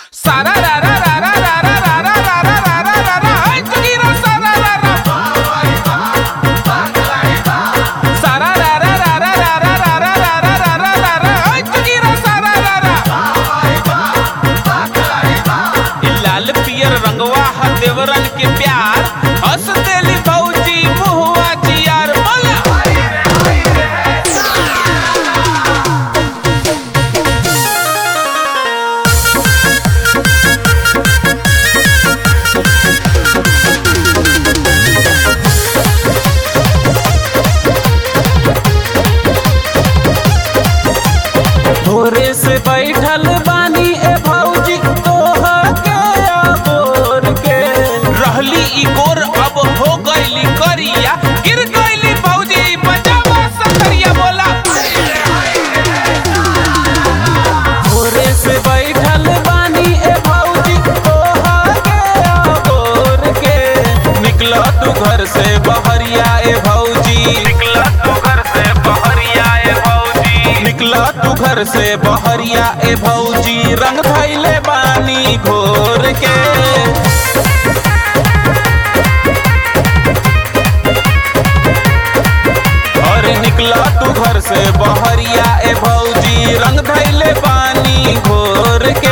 सारा रा रा रा रा रा रा रा रा रा रा रा रा रा रा हाय चुकीरा सारा रा रा सारा रा रा रा रा रा रा रा रा रा रा रा रा रा रा हाय चुकीरा सारा रा रा इ लाल पियर रंगवा ह देवरन के प्यार हंस देली भौजी मुहवा जियार बोला भोरे से बैठल बानी ए भौजी तोहा के अबोर के रहली ई गोर अब हो गईली करिया गिर गईली भौजी बजावा सकरिया बोला भोरे से बैठल बानी ए भौजी तोहा के अबोर के निकला तू घर से बहरिया ए भौजी निकला तू घर से बहरिया ए भौजी निकला तू घर से बहरिया ए भौजी रंग धैले बानी घोर के अरे निकला तू घर से बहरिया ए भौजी रंग धैले पानी घोर के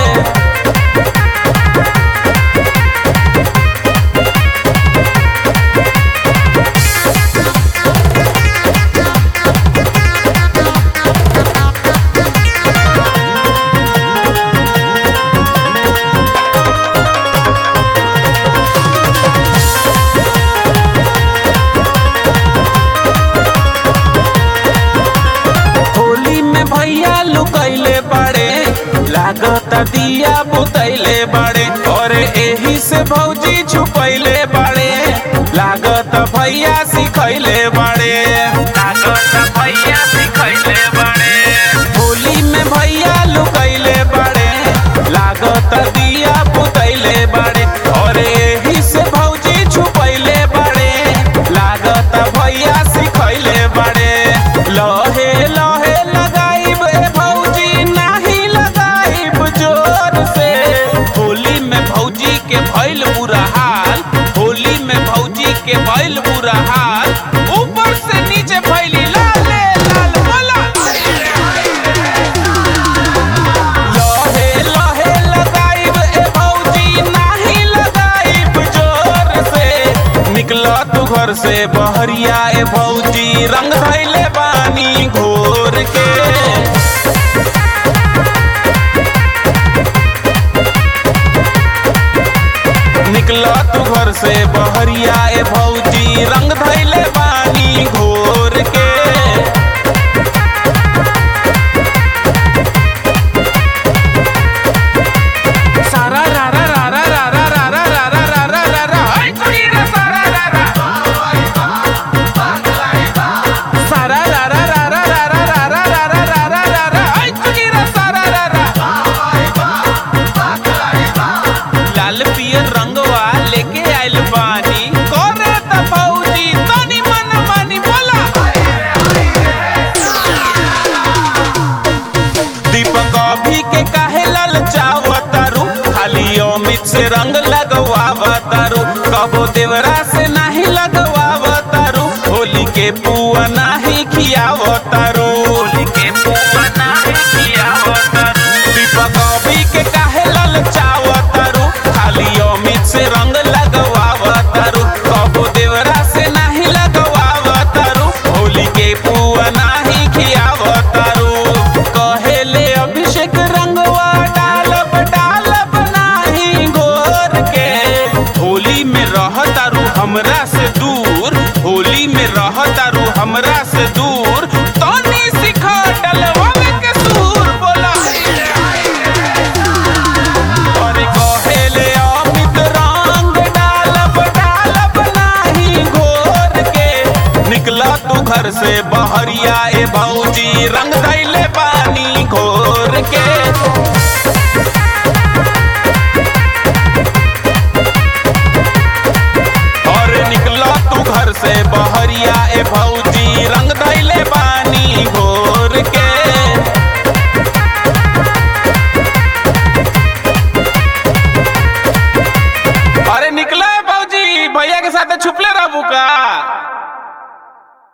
होली में भैया लुकैले बड़े लागत दिया बुतैले बड़े और एही से भौजी छुपैले बड़े लागत भैया सिखैले बड़े लागत भैया सिखैले बड़े होली में भैया लुकैले बड़े लागत दिया बुतैले बड़े और एही से भौजी छुपैले बड़े लागत भैया सिखैले बड़े लहे लहे लगाइब ए भौजी नाही लगाइब जोर से होली में भौजी के भइल बुरा हाल होली में भौजी के भइल बुरा हाल ऊपर से नीचे भइली लाल लाल बोला लहे लहे लगाइब ए भौजी नाही लगाइब जोर से निकला तू घर से बहरिया ए भौजी रंग धैले बानी घोर के निकला तू घर से बहरिया ए भौजी रंग धैले बानी घोर के सारा रा रा रा रा रा रा रा रा रा रा रा रा रा रा हाय चुकीरा सारा रा रा सारा रा रा रा रा रा रा रा रा रा रा रा रा रा रा हाय चुकीरा सारा रा रा लाल पियर रंगवा लेके आइल बानी करे त भौजी तनी मन मानी बोला दीपक अभी के काहे ललचावतारू खाली अमित से रंग लगवावतारू कबो देवरा से नाही लगवावतारू होली के पू